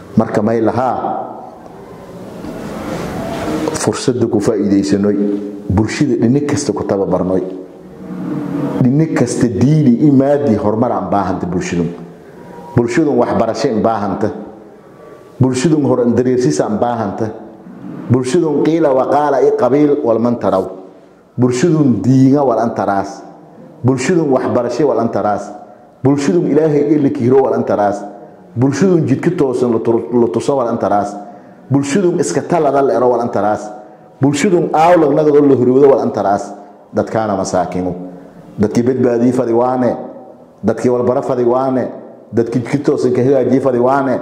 marka may lahaa fursadda ku faa'iidaysanoy bulshada dhini kasta ku tababarnoy dhini kasta diini i maadii horumar aan baahanta bulshadun bulshadun waxbarasho in baahanta bulshadun horan dareersis aan baahanta bulshadun qiila waqaala i qabiil walman taraw bulshadun diinga wal antaraas bulshadun waxbarasho wal antaraas bulshadun ilaahay ila kiiro wal antaraas bulshadun jidka toosan la tuso wal antaraas bulshadun iska talada la ero wal antaraas bulshadun aawlagnagado la hurwado wal antaraas dadkaana masaakinu dadkii badbaadii fadi waane dadkii walbaro fadi waane dadkii jidka toosan ka hagaajii fadi waane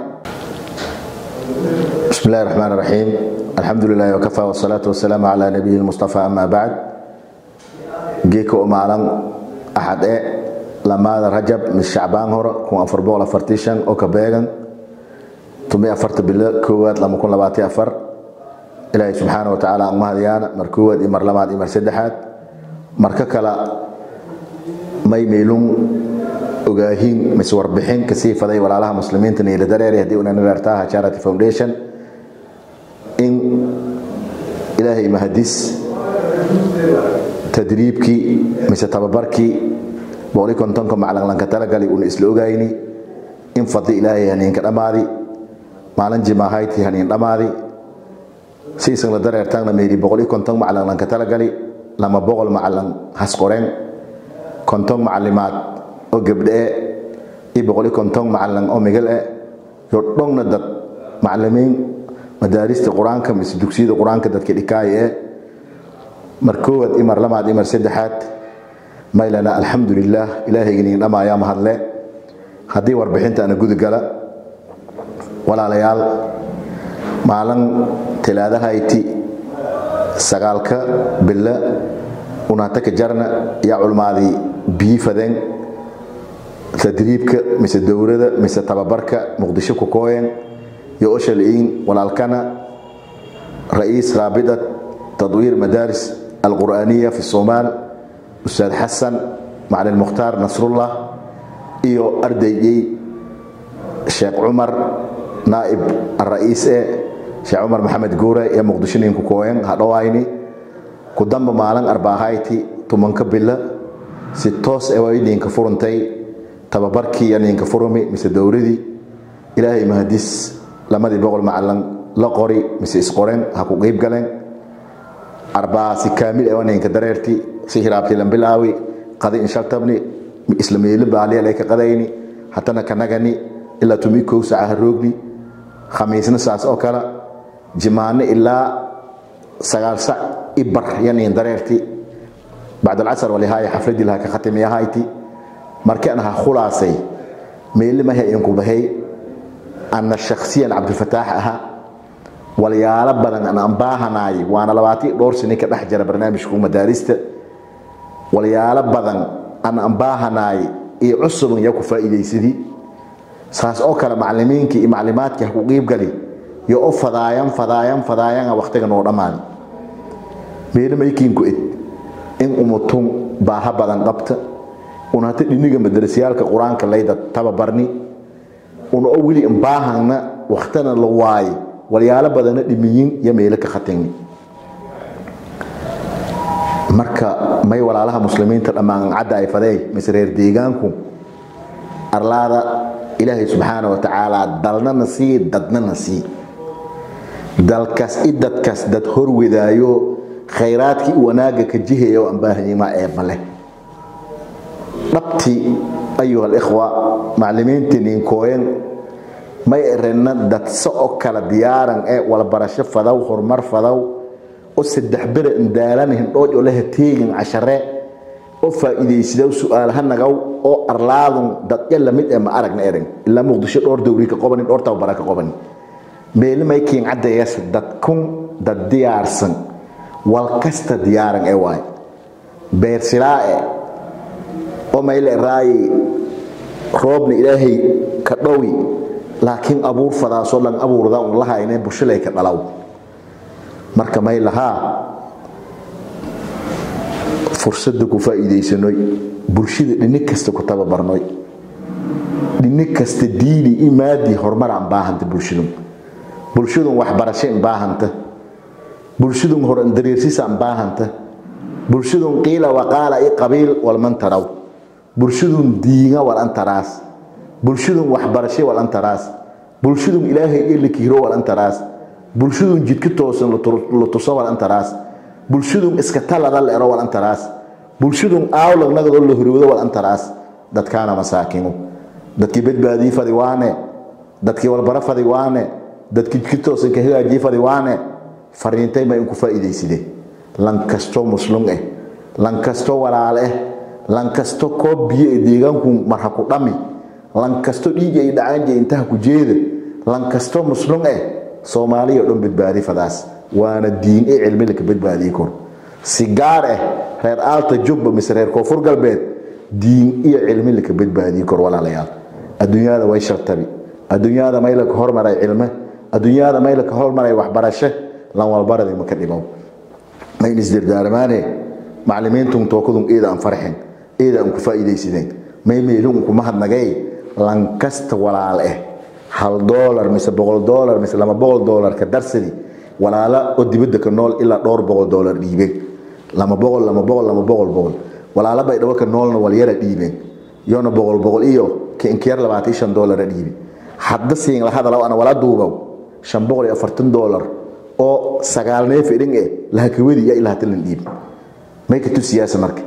بسم الله الرحمن الرحيم الحمد لله وكفى والصلاة والسلام على نبيه المصطفى أما بعد جيكو أمالا أحد إيه لما رجب من الشعبان هور كون أفر بوغلا فرتيشن أو كبيغن تمي أفرت بالله كوات لما كون لباتي أفر إلهي سبحانه وتعالى أمها ديانا مركوات إمر لمات إمر سدحات مرككلا ما يميلون ogaahiin mise warbixin kasii faday walaalaha muslimiinta niila dareer haddii una nareertaha charity foundation in ilaahay mahadis tadriibkii mise tababarkii boqoli kontonka maclanlanka talagali una isla ogayni in fadli ilaahay haniinka dhammaadi maalin jimaahayti haniin dhammaadi siisan la dareertaanna meeli boqoli konton maclanlanka talagali lama boqol maclan hasqoreen konton macalimaad oo gabdhe iyo boqoli konton macalin oo migal eh yo dhongna dad macalimiin madaarista qur-aanka mise dugsiyada qur-aanka dadka dhikaaya eh mar koowaad iyo mar lamaad iyo mar saddexaad maylana alxamdulilah ilaahayganiin dhamaayaa mahadle haddii warbixinta ana gudugala walaalayaal maalin tilaadahayti sagaalka billa unaataka jarna yaa culmaadii biyi fadeen tadriibka mise dowlada mise tababarka muqdisho ku kooyen yo oshaliin walaalkana ra'iis raabidat tadwiir madaaris alqur'aaniya fi somaal ustaad xasan macalin mukhtaar nasrullah iyo ardaygay sheekh cumar naa'ib ara'iis e sheekh cumar maxamed guure ee muqdisho nin ku kooyen hadhowayni ku damba maalin arbaahayti tumanka bila si toos e waydinka furuntay tababarkii yaninka furumi mise dowladii ilaahay mahadis lamadii boqol macalin la qori mise isqoren ha ku qeyb galeen arbaasi kaamil ee waninka dareerti si hiraabti lan bilaawi qadi inshaltabni isla meelo baaliya lay ka qadayni hatana kanagani ilaa tumi kow saca ha roogni khamiisna saas oo kale jimaane ilaa sagaal sac ibar yanin dareerti bacdalcasar walihaaya xafladii laha ka khatimiyahayti markaan ha khulaasay meelimaha inku bahay ana shakhsiyan cabdilfataax aha walyaalo badan an aan baahanaay waana labaatan dhowr sani ka dhex jira barnaamijku madaarista walyaalo badan an aan baahanaay iyo cusubun yaa ku faa'iidaysadii saas oo kale macalimiinkii iyo maclimaadkii ha ku qiibgali yo o fadaayan fadaayan fadaayana waqtiga noo dhammaani meelimaykiinku ed in umutun baaha badan qabta una hata dhiniga madrasayaalka qur-aanka layda tababarni una oo weli imbaahana waktana la waaye walyaalo badana dhimiyin iyo meelo ka khatingni marka may walaalaha muslimiinta dhammaan cadda ay fadey mise reer deegaanku arlaada ilaahay subxaana wa tacaala dalnana sii dadnana sii dalkas i dadkas dad horwadaayo khayraadkii wanaaga ka jihaya oo aan baahanyimaa eebba leh dhabti ayuha alikhwa maclimiintii ninkooyan may erena dadse oo kala diyaaran ee walbarasho fadaw horumar fadaw oo saddex bere indaalana hindhooj oo laha teegin cashare oo faa'iidaysidaw su'aalaha nagaw oo arlaadun dadya lamid ee ma aragna erin ilaa muqdisho dhowr dowri ka qobanin dhowr tababara ka qobanin meelimay kiin caddeeyas dadkun dad diyaarsan wal kasta diyaaran ee waay beersilaa e oo mayle raayi roobna ilaahay ka dhowi laakiin abuur fadaasoo dhan abuurda un lahayne bushilay ka dhalaw marka may lahaa fursadda ku faa'iidaysanoy bulshada dhini kasta ku tababarnoy dhini kasta diini iyo maadii horumar aan baahanta bulshadu bulshadun waxbarasho in baahanta bulshadun horan dareersis aan baahanta bulshadun qiila waqaala i qabiil walman taraw bulshadun diinga wal antaraas bulshadun waxbarasho wal antaraas bulshadun ilaahay iyo likiiro wal antaraas bulshadun jidka toosan la tuso wal antaraas bulshadun iska talada la ero wal antaraas bulshadun aawlagnagado la horowdo wal antaraas dadkaana masaakinu dadkii badbaadii fadi waane dadkii walbaro fadi waane dadkii jidka toosan ka hagaajii fadi waane fariintay ma inku faa'iidayside lan kasto muslum eh lan kasto walaal eh lan kasto koob biyo ee deegaanku marha ku dhami lan kasto dhiiga ay dhacaanje intaha ku jeeda lan kasto muslum eh soomaaliya dhan badbaadi fadaas waana diin ee cilmi laka badbaadii kor si gaar ah reer aalta jubba mise reer koonfur galbeed diin iyo cilmi laka badbaadii kor walaalayaal adduunyada way shartabi adduunyada may laka hormaray cilme adduunyada may laka hormaray waxbarasho lan walbaradi maka dhibow mayn isdardaarmaane maclimiintun tookadun eeda aan farxin eeda aan ku faa'iidaysideen may meelun kuma hadnagay lan kasta walaal eh hal doolar mise boqol doolar mise lama boqol doolar ka darsadi walaala oo dibadda ka nool ilaa dhowr boqol doolar dhiibeen lama boqol lama boqol lama boqol boqol walaala bay dhawo ka noolna walyara dhiibeen yoona boqol boqol iyo kinkiyar labaatan shan doolara dhiibi hadda siin la hadalaw ana wala duubow shan boqol iyo afartan doolar oo sagaal neef idhin eh lahakawadi iyo ilaa hatalan dhiibi may ka tusiyaasa marka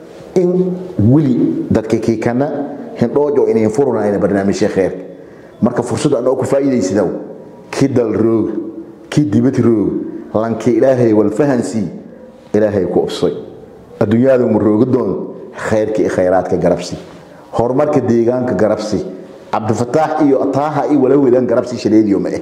in weli dadka kiikana hindhoojo inayn furunayna barnaamijya kheerka marka fursad anoo ku faa'iidaysidow kii dal roog kii dibad roog lankii ilaahay walfahansii ilaahay ku ubsay adduunyada mu roogadoon khayrka iyo khayraadka garabsi horumarka deegaanka garabsi cabdifataax iyo ataaha iyo walawedan garabsi shaleediyo ma eh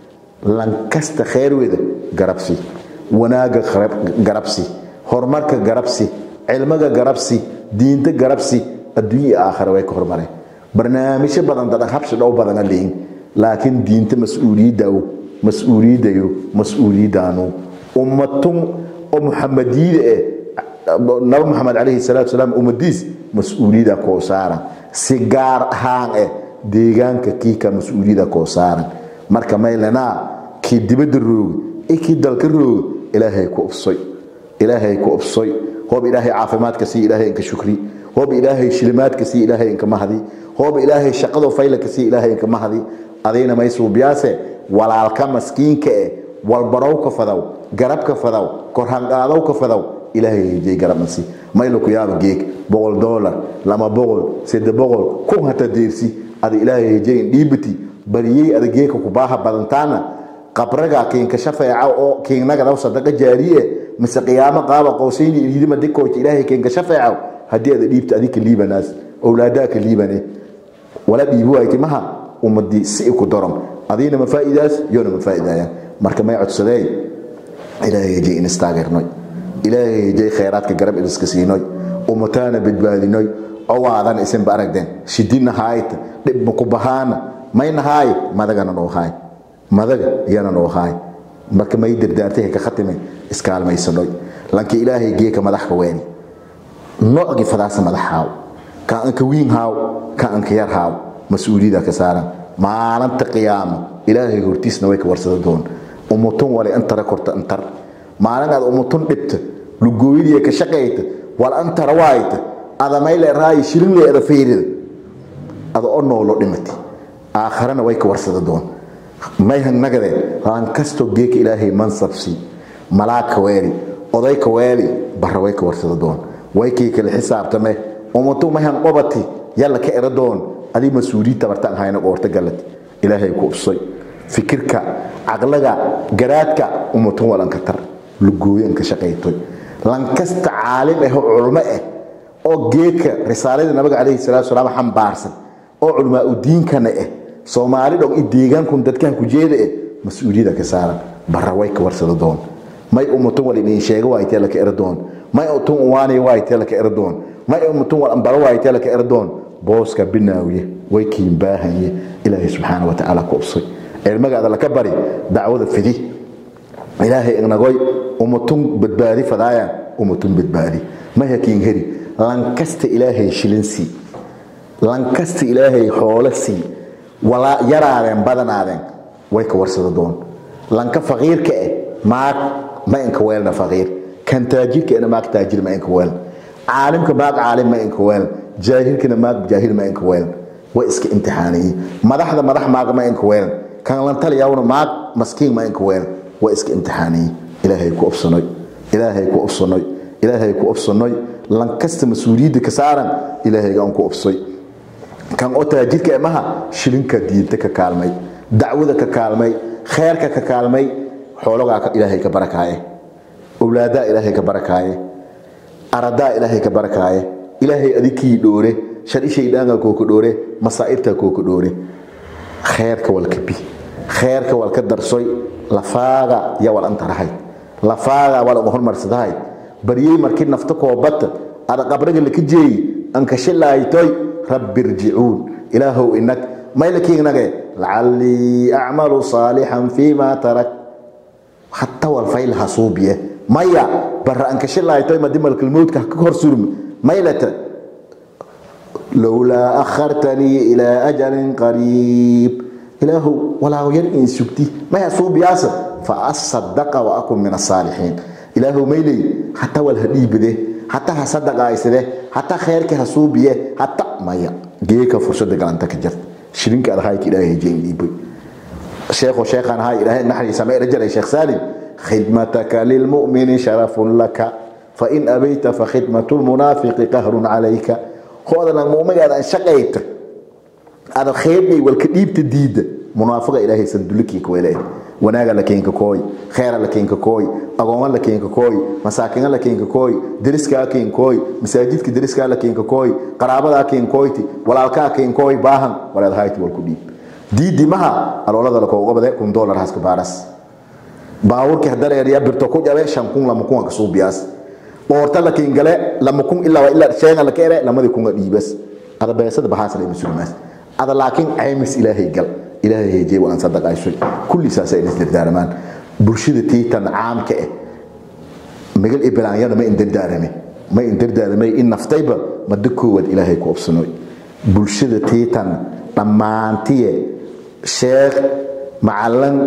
lankasta khayrweda garabsi wanaaga garabsi horumarka garabsi cilmiga garabsi diinta garabsi adduunya iyo aakhira way ka hormareen barnaamijyo badan dadan habsi dhow badana leeyin laakiin diinta mas-uuliyaddaw mas-uuliyaddayo mas-uuliyaddaanu ummatun oo muxamadiyada eh nabi maxamed calayhi salaatu salaam ummadiis mas-uuliyada koo saaran si gaar ahaan eh deegaanka kiika mas-uuliyada koo saaran marka maylanaa kii dibadda rooga iyo kii dalka rooga ilaahay ku ubsoy ilaahay ku ubsoy hoob ilaahay caafimaadka sii ilaahay inka shukri hoob ilaahay shilimaadka sii ilaahay inka mahdi hoob ilaahay shaqado faylaka sii ilaahay inka mahdi adayna may suubiyaase walaalka maskiinka eh walbarowka fadaw garabka fadaw korhanqaadowka fadaw ilaahay hejay garabnasi mayla ku yaaba geeg boqol doolar lama boqol sede boqol kun hata deersi ada ilaahay hejayn dhiibati bariyey ada geeka kubaaha badantaana qabraga kiinka shafeeca oo kiinnagadaw sadaqa jaariye mise qiyaamo qaaba qowsayni iliidima dikoota ilaahay kiinka shafeeca haddii ada dhiibta adinka liibanaas owlaadaaka liibane wala dhiibi wayti maha ummadii si ku darom adiina ma faa'iidaas yoona ma faa'iidaayaan marka may codsadeen ilaahay hejay in istaageernoy ilaahay hejay khayraadka garab idiska siinoy ummataana badbaadinoy owaadan isinba aragdeen shidina haayta dhibma ku bahaana mayna haay madagana noo haay madaga yana noo haay marka may dardaartay ka khatime iskaalmaysanoy lankii ilaahay geeka madax ka weeni noocgii fadaasa madax haaw ka anka wiin haaw ka anka yar haaw mas-uuliyada ka saaran maalinta qiyaamo ilaahay hortiisna way ka warsada doon umutun wale antara korta antar maalin aad umutun dhibta lugooyadii ka shaqayta wal antara waayta adamayle raayi shilinle ada feyrida ada oo noolo dhimati aakharana way ka warsada doon may hangnagade laan kastoo geeka ilaahay mansabsi malaag ka weeli oday ka weeli barra way ka warsada doon way kii kala xisaabtame umutun may han qobati yalla ka era doon adii mas-uuliyiin tabartaan hayna qoorta galad ilaahay ku ubsay fikirka caqlaga garaadka umutun walanka tar lugooyanka shaqaytoy lankasta caalim ah oo culmo ah oo geedka risaalada nabiga calayhi salaatu salaam xambaarsan oo culmaa u diinkana ah soomaali dhog i deegaankun dadkan ku jeeda ah mas-uuliyada ka saaran barra way ka warsada doon may umutun wal idin sheega waaytee laka era doon may utun uwaanay waaytee laka era doon may umutun wal ambaro waaytee laka era doon booska binaawiye way kiin baahanye ilaahay subxaana watacaala ku ubsay cilmigaada laka bari dacwada fidi ilaahay ignagoy umatun badbaadi fadaayaan umatun badbaadi maha kiin heri lankasta ilaahay shilinsi lankasta ilaahay xoolo sii walaa yaraadeen badanaadeen way ka warsada doon lanka faqiirka eh maag ma inka weelna faqiir kan taajirka ena maag taajir ma inka weel caalimka maag caalim ma inka weel jaahilkana maag jaahil ma inka weel way iska imtixaaniyey madaxda madax maag ma inka weel kan lantaliyawna maag maskiin ma inka weel way iska imtixaaniyey ilaahay ku obsanoy ilaahay ku obsanoy ilaahay ku obsanoy lankasta mas-uuliyadda ka saaran ilaahayga aan ku obsoy kan oo taajirka emaha shilinka diinta ka kaalmay dacwada ka kaalmay kheerka ka kaalmay xoologaa ilaahay ka barakaaye owlaadaa ilaahay ka barakaaye aradaa ilaahay ka barakaaye ilaahay adikii dhoore sharishaydhaanga kooka dhoore masaa'ibtaa kooka dhoore kheerka walka bi kheerka walka darsoy lafaaga yaa wal antarahay lafaaga wal uga hormarsadahay baryey markii nafta koobata ada qabriga laka jeeyi ankashilaaytoy rabbi irjicuun ilaahow inag maylakiignage lacallii acmalu saalixan fiima tarak hatta walfayl hasuubiye maya barra ankashilaaytoy madimalkalmowdka ka hor surmi maylata lowlaa akhartanii ilaa ajalin qariib ilaahow walaaw yar in sugti maya suubiyaasa fa asadaqa wa akun min asaalixiin ilaahow mayley hataa wal ha dhiibade hataa ha sadaqaaysade hataa kheerka ha suubiye hata maya geeka fursada galanta ka jirta shirinka adahayka ilaahay jeen dhiibay sheekho sheekhan ahay ilaahay naxariisa ma ira jaray sheekh saalim khidmataka lilmu'mini sharafun laka fain abayta fakhidmatu lmunaafiqi qahrun calayka hoodana mu'migaada shaqayta ada kheerbay walka dhiibta diida munaafiqa ilaahay sandulikii ka weelay wanaaga la keenka kooy khayra la keenka kooy agooma la keenka kooy masaakiina la keenka kooy deriska keen kooy masaajidka deriska la keenka kooy qaraabada keen kooyti walaalka keen kooy baahan walaad hayti wal ku dhiib diidi maha aloolada la kooga bade kun dollar haska baaras baawurki hadara ya birto ku jabe shan kun lama kun ka suubiyaas boorta la keen gale lama kun ilaa ilaa sheega la keere lamadi kun dhiibas ada beesada bahaas la musulmaas ada laakiin aymis ilaahay gal ilaahay heejay waan sadaqaysay kulli saasay isdirdaarmaan bulshada tiitan caamka ah magal ibraanyada ma indirdaarame ma indirdaarame in naftayba mada koowaad ilaahay ku obsanoy bulshada tiitan dhammaantiye sheekh macallan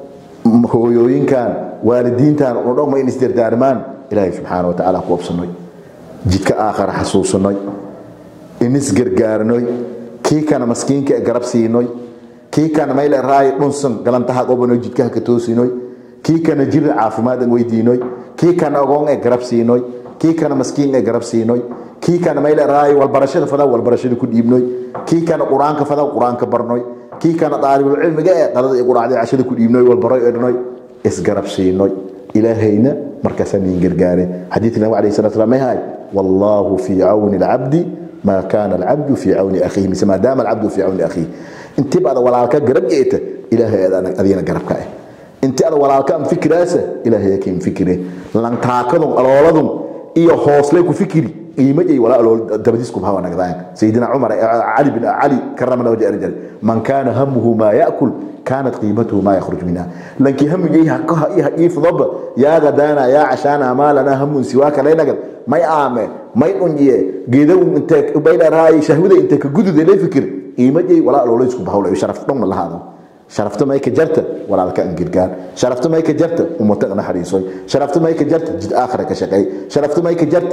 hooyooyinkan waalidiintan oo dhan ma in isdirdaarmaan ilaahay subxaana wa tacaala ku obsanoy jidka aakhara xasuusanoy inis gargaarnoy kii kana maskiinka garab siinoy kii kana mayl raay dhunsan galantaha qobanoy jidkaha ka toosinoy kii kana jir caafimaad aan weydiinoy kii kana ogoon ee garab siinoy kii kana maskiin ee garab siinoy kii kana mayl raay walbarashada fadaa walbarashada ku dhiibnoy kii kana quraanka fadaa quraanka barnoy kii kana daalibul cilmiga ee qadada iyo quraacda cashada ku dhiibnoy walbaroy ednoy isgarab siinoy ilaahayna markaasaan niin gargaare xadiidka nabi calayhi salatu salaam mahay wallaahu fii cawni alcabdi ما كان العبد في عون أخيه مثل ما دام العبد في عون أخيه انت بعد ولا لك قرب جيت إلهي أذينا قرب كاي انت هذا ولا لك فكر أسا إلهي يكين فكره لن تاكدهم ألولدهم إيه حوصلك فكري إيه مجي ولا ألول دبديسكم هوا نقدان سيدنا عمر علي بن علي كرم الله وجه رجال من كان همه ما يأكل كانت قيمته ما يخرج منها لكن هم جي حقها إيه إيه فضب يا غدانا يا عشانا ما لنا هم سواك لا نقل ما يعامل ما يقنجي جيدو انت بين راي شهوده انت كجدد لي فكر إيه جي ولا ألول يسكم بحول شرف ضمن الله هذا شرفت ما يكجرت ولا لك انجرجان شرفت ما يكجرت ومتقنا حريصوي شرفت ما يكجرت جد آخرك شقي شرفت ما يكجرت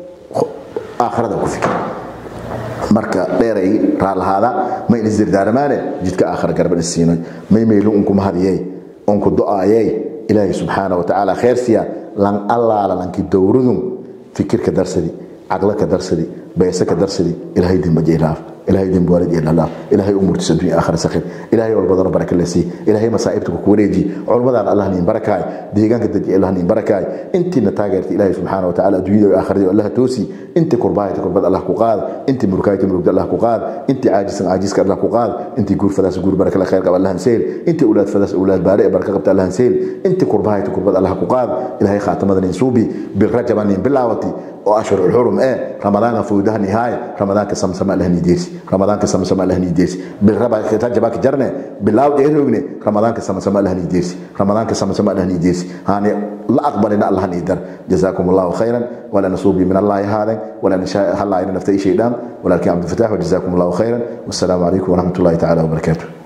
آخرة كفكر marka dheeray raalahaada ma in isdirdaarmaane jidka aakhira garban isiinoy may maylu unku mahadiyey unku do-aayey ilaahay subxaana wa tacaala kheer siya lan allaala lanki dowradun fikirka darsadi caqlaka darsadi beesaka darsadi ilaahay dimbaje ilaaf ilaahay dembi waalid iyo dhalaaf ilaahay umurtiisa dunya aakhira sakhir ilaahay walbadana baraka la sii ilaahay masaa'ibta ku wareeji culmadan allah niin barakaay deegaanka daji allah niin barakaay intiina taageerta ilaahay subxaana wa tacaala adduunyada iyo aakhirada allah toosi inti kurbaayta kurbad allah ku qaad inti murkaayta murugda allah ku qaad inti caajisan caajiska allah ku qaad inti guur fadaas guur baraka la khayr qaba allah seel inti awlaad fadaas awlaad baare baraka qabta allah seel inti kurbaayta kurbad allah ku qaad ilaahay khaatamadan insuubi bil rajaban bilaawati oo ashhurul xurum ee ramadaanka fowdaha nihaaya ramadaanka samsama allahni deersi ramadaanka samsama allahni deersi bil raba tajabaka jarne bilaaw dheerogne ramadaanka samsama allahni deersi ramadaanka samsama allahni deersi hani la aqbalina allahni dar jazakum allah khairan wala nasubi min allah hada wala nasha halla ina naftai shaydan ولكن عبد الفتاح وجزاكم الله خيرا والسلام عليكم ورحمه الله تعالى وبركاته